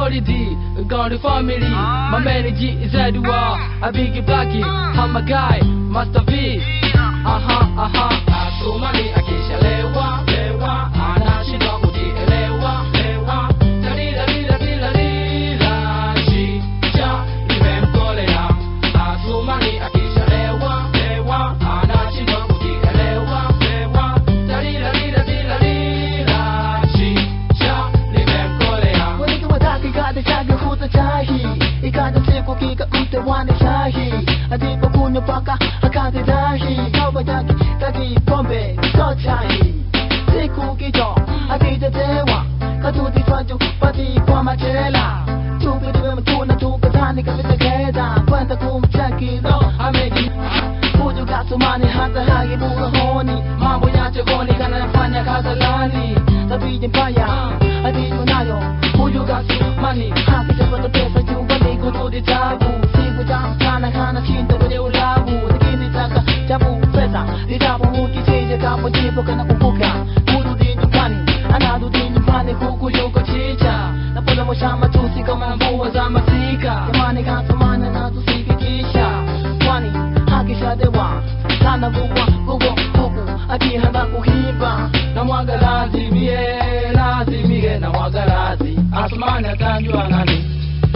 solid, got the family. My manager is Edward, a big blacky. I'm a guy, Master V. Aha, aha. Asumani akishalewa, lewa, anashindwa kujielewa, lewa. Dalila, lila, lila, lila, shisha limemkolea. Asumani akishalewa, lewa, anashindwa kujielewa, lewa. Dalila, lila, lila, lila, shisha limemkolea. Wengi wataki kade chage huta chahi Ikaja siku kika ute wane shahi Adipo kunyo paka akate dahi Kawa taki taki pombe so chahi Siku kito akija tewa Katuti faju pati kwa machela Tupiliwe mtuna tukatani kabisa keda Kwenda kumchaki lo ameji Huju kasumani hata hagi bula honi Mambo ya chegoni kanafanya kazalani Tabiji mbaya adiyo nayo Huju kasumani haki chapata pesa jumbani kurudi tabu Siku tamu sana kana shinda kwenye ulabu Lakini taka chabu pesa Itabu ukichinja kapo jipo kana kumbuka Kurudi nyumbani anarudi nyumbani huku yuko chicha Napenda mosha matusi kama mvua za masika Jamani kasumani na tusikitisha Kwani akishadewa sana vugwa vugwa huku akihanda kuhimba na mwaga lazimie lazimie na mwaga lazi asumani atajua nani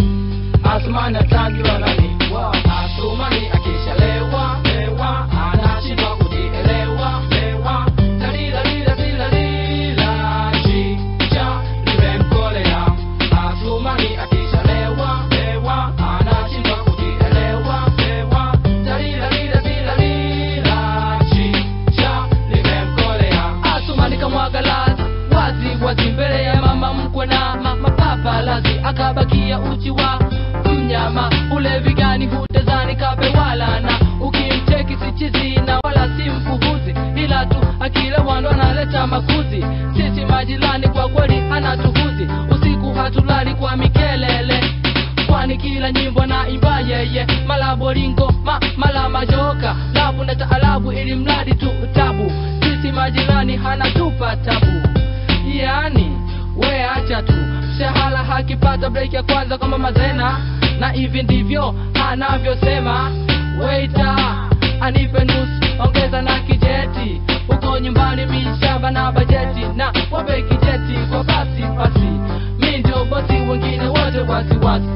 asumani atajua nani Wow. asumani akishalewa lewa anashindwa kujielewa lewa dalila lila lila lila chicha limemkolea asumani akishalewa lewa anashindwa kujielewa lewa dalila lila lila lila chicha limemkolea asumani kamwaga lazi wazi wazi mbele ya mama mkwe na ma, mapapa lazi akabakia uchi wa mnyama ulevi gani hutezani kape wala na ukimcheki sichizi na wala si mpuhuzi ila tu akile wando analeta makuzi sisi majirani kwa kweli anatuhuzi usiku hatulali kwa mikelele kwani kila nyimbo na imba yeye mala bolingo ma, mala majoka labu na taalabu ili mradi tu tabu sisi majirani hanatupa tabu yani we acha tu mshahara hakipata break ya kwanza kama mazena na hivi ndivyo anavyosema weita anipe nusu ongeza na kijeti uko nyumbani mishamba na bajeti na wape kijeti kwa basi basi mi ndio bosi wengine wote wasiwasi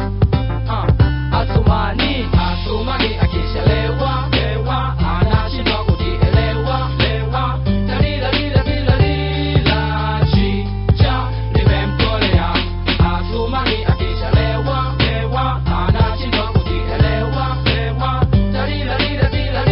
uh, asumani asumani akishalewa lewa anashindwa kujielewa lewa dalila lila lila lila chicha limemkolea asumani akishalewa lewa anashindwa kujielewa lewa dalila lila lila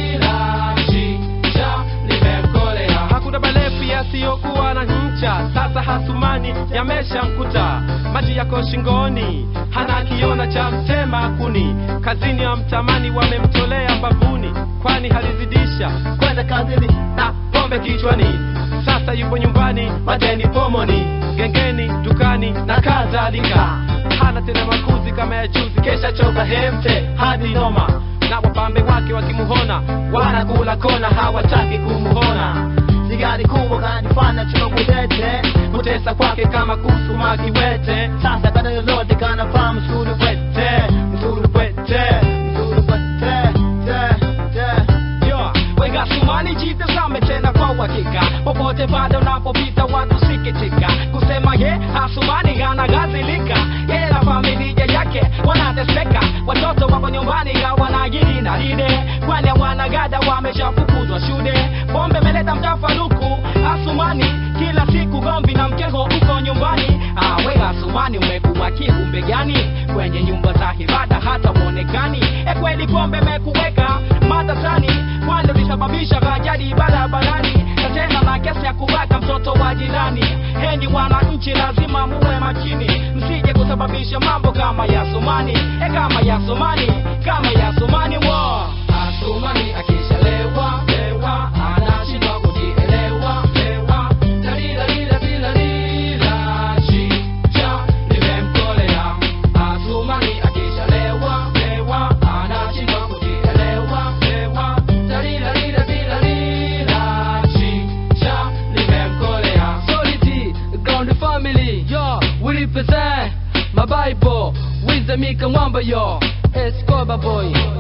lila chicha limemkolea hakuna balefu yasiyokuwa na ncha sasa hasumani yameshamkuta maji yako shingoni hana kiona cha mtema kuni kazini ya mtamani wamemtolea mbavuni kwani halizidisha kwenda kazini na pombe kichwani sasa yupo nyumbani madeni pomoni gengeni dukani na kadhalika hana tena makuzi kama ya juzi kesha choka hemte hadi noma na wapambe wake wakimuhona wanakula kona hawataki kumuhona sigari kubwa kanifanya chokudete kutesa kwake kama kusuma kiwete sasa kada lolote kanafaa msuri wete msuri wete msuri wete te te Yo, weka sumani jitazame tena kwa uhakika popote pale unapopita watu sikitika kusema ye hasumani anagazilika yeye na familia yake wanateseka watoto wako nyumbani hawanagiri na lile kwani wanagada wameshafukuzwa shule pombe meleta mtafaruku hasumani kila siku gombi na mkeo uko nyumbani awe hasumani umekuwa kiumbe gani kwenye nyumba za ibada hata uonekani e kweli pombe mekuweka matatani kwani ulisababisha ajali barabarani na tena na kesi ya kubaka mtoto wa jirani henyi wananchi lazima muwe makini msije kusababisha mambo kama ya sumani e kama ya sumani kama ya sumani wo Asumani akishalewa lewa anashindwa kujielewa lewa dalila lila lila lila chicha limemkolea Asumani akishalewa lewa anashindwa kujielewa lewa dalila lila lila lila chicha limemkolea Solid ground family yo we represent a Bible with the Mika Wamba yo Escobar boy